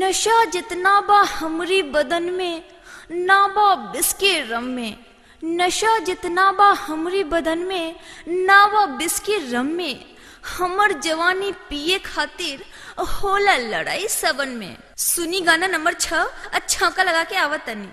नशा जितना बा हमरी बदन में ना बा बिस्के रम में नशा जितना बा हमरी बदन में ना बा बिस्के रम में हमर जवानी पिए खातिर होला लड़ाई सबन में सुनी गाना नंबर छह अच्छा का लगा के आवत तनी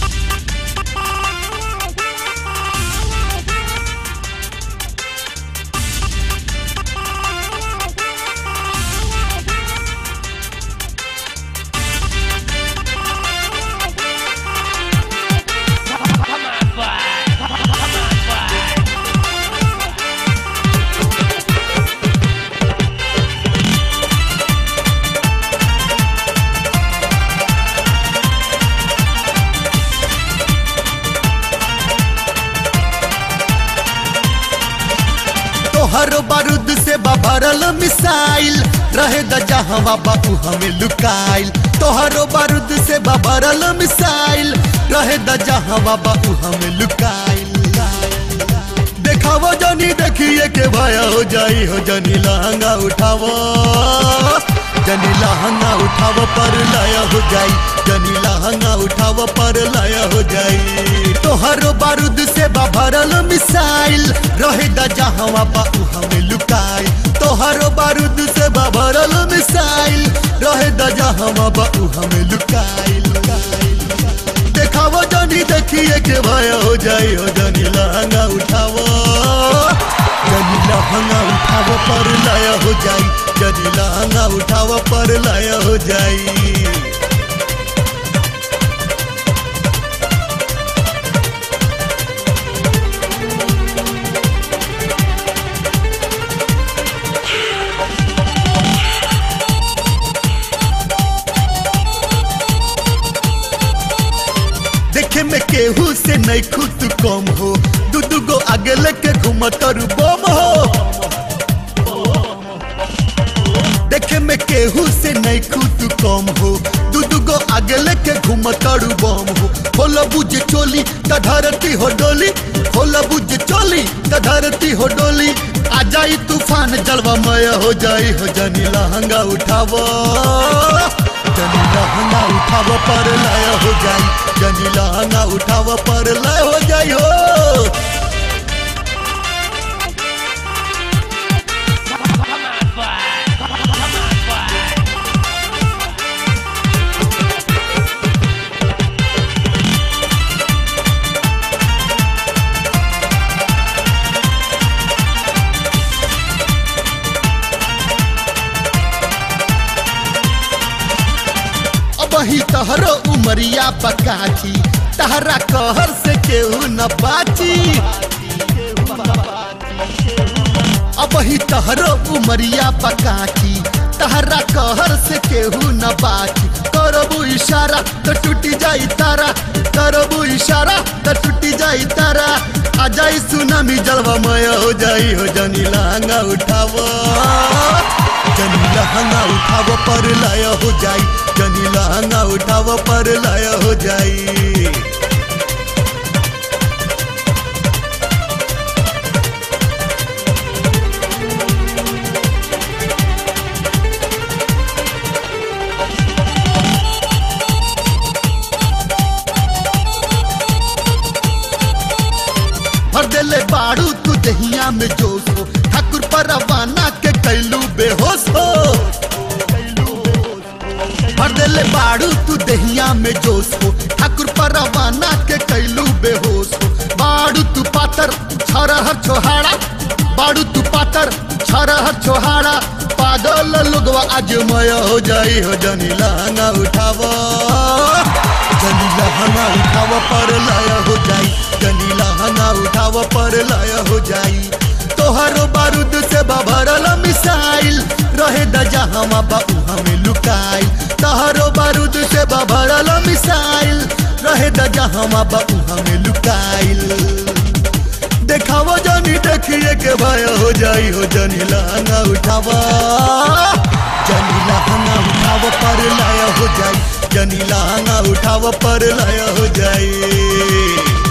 तोहर बारूद से भरल मिसाइल रहे द जहवा बाबू हमें लुकाइल तोहर बारूद से भरल मिसाइल रहे द जहवा बाबू हमें लुकाइल देखावो जनी देखिए के भया हो जाई हो जनी लहंगा उठावो जनी लहंगा उठावो पर लाया हो जाई जनी लहंगा उठावो पर लाया हो जाई तोहर बारूद से भरल मिसाइल रहे द जहवा बाबू हमें लुकाई तोहर बारूद से भरल मिसाइल रहे द जहवा बाबू हमें लुकाई देखावो जनी देखिए के भया हो जाई हो जनी लहंगा उठावो जनी लहंगा उठावो पर लाया हो जाई जनी लहंगा उठावो पर लाया हो जाई देखे में केहू से नहीं खुद कम हो दू दू गो आगे लेके घूमत और बम हो देखे में केहू से नहीं खुद कम हो दू दू गो आगे लेके घूमत और बम हो खोला बुझ चोली त धरती हो डोली खोला बुझ चोली त धरती हो डोली आ जाई तूफान जलवा मय हो जाई हो जनी लहंगा उठावो जनी लहंगा उठावो पर लाया हो जाई जनी लहंगा उठावो पर लाया हो जाई हो अब ही तहरो उमरिया बकाची तहरा कहर से केहू न बाची अब ही तहरो उमरिया बकाची तहरा कहर से केहू न बाची करबू इशारा तो टूटी जाई तारा करबू इशारा तो टूटी जाई तारा आ जाई सुनामी जलवा मय हो जाई हो जनी लांगा उठावो जनी लहंगा उठावो पर लाया हो जाई जनी लहंगा उठावो पर लाया हो जाई भर देले बाड़ू तू दहिया में जोश हो ठाकुर पर रवाना के कैलू बेहोश हो भर देले बाड़ू तू दहिया में जोश हो ठाकुर पर रवाना के कैलू बेहोश हो बाड़ू तू पातर छरहर छोहाड़ा बाड़ू तू पातर छरहर छोहाड़ा पागल लोगवा आज मय हो जाई हो जनी लहंगा उठावो जनी लहंगा उठावो पर लाया हो जाई जनी लहंगा उठावो पर लाया हो जाई तोहरो बारूद से भरल मिसाइल रहे द जहां बाबू हमें लुकाई तोहरो बारूद से भरल मिसाइल रहे द जहां बाबू हमें लुकाइल देखावो जनी देखिए के भय हो जाई हो जनी लहंगा उठावा जनी लहंगा उठाव पर लाया हो जाई जनी लहंगा उठाव पर लाया हो जाई